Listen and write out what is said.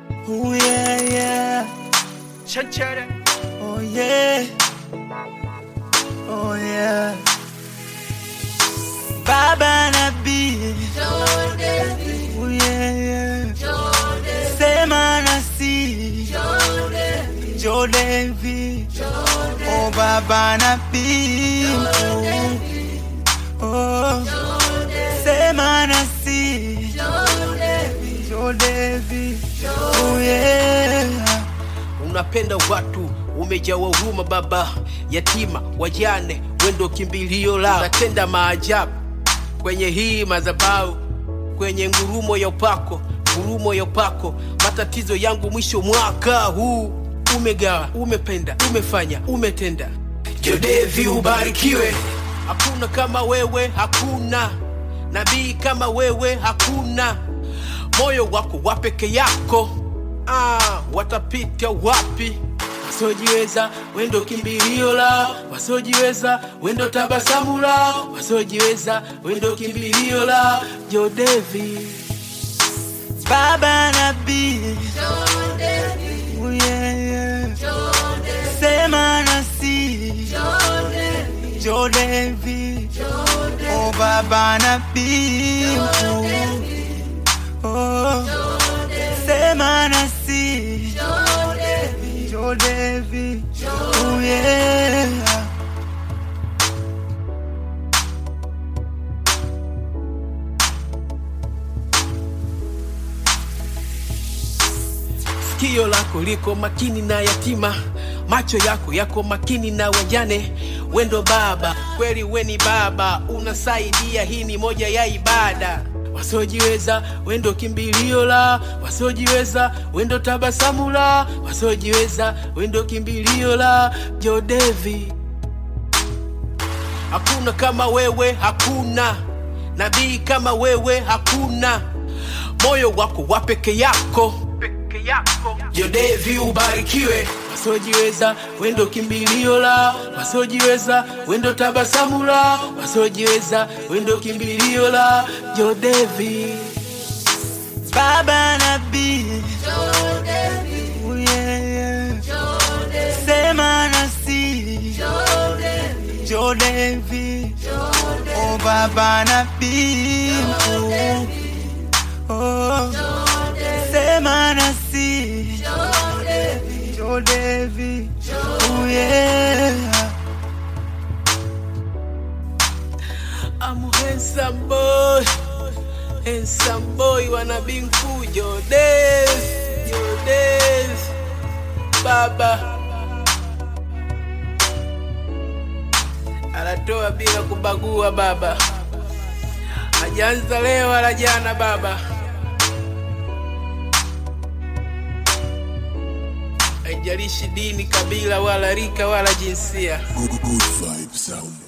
Oh yeah, yeah. Chanchara. Oh yeah. Oh yeah. Baba Nabii. Oh yeah, yeah. Sema nasi. Joe Devi. Oh Baba Nabii. Oh. Sema nasi. Joe Devi. Oh yeah. Unapenda watu, umejawa huruma baba, yatima, wajane, wendo kimbilio lao. Unatenda maajabu kwenye hii madhabahu, kwenye ngurumo ya upako, ngurumo ya upako. Matatizo yangu mwisho mwaka huu, umegawa, umependa, umefanya, umetenda. Jodevi ubarikiwe, hakuna kama wewe, hakuna nabii kama wewe, hakuna moyo wako wa peke yako ah, watapita wapi? Wasiojiweza wendo kimbilio lao, wasiojiweza wendo tabasamu lao, wasiojiweza wendo kimbilio lao. Jodevi Baba Nabii. Oh yeah, yeah. Sema nasi. Joe Devi. Oh Baba Nabii. Oh. Sema nasi. Joe Devi. Oh yeah. sikio lako liko makini na yatima, macho yako yako makini na wajane. Wendo baba, kweli weni baba, unasaidia. Hii ni moja ya ibada. Wasiojiweza wendo kimbilio la, wasiojiweza wendo tabasamu la, wasiojiweza wendo kimbilio la. Jodevi, hakuna kama wewe, hakuna nabii kama wewe, hakuna moyo wako wa peke yako peke yako. Jodevi ubarikiwe, wasiojiweza wendo kimbilio la, wasiojiweza wendo tabasamu la, wasiojiweza wendo kimbilio la. Jodevi Baba Nabii. Oh yeah, yeah. Sema nasi. Joe Devi. Oh Baba Nabii. Oh. Sema nasi. Joe Devi. Oh yeah. I'm handsome boy, handsome boy, wanna be mkuu Jodes, Jodes, baba anatoa bila kubagua baba, hajaanza leo wala jana baba, haijalishi dini, kabila wala rika wala jinsia. Good, good vibe sound.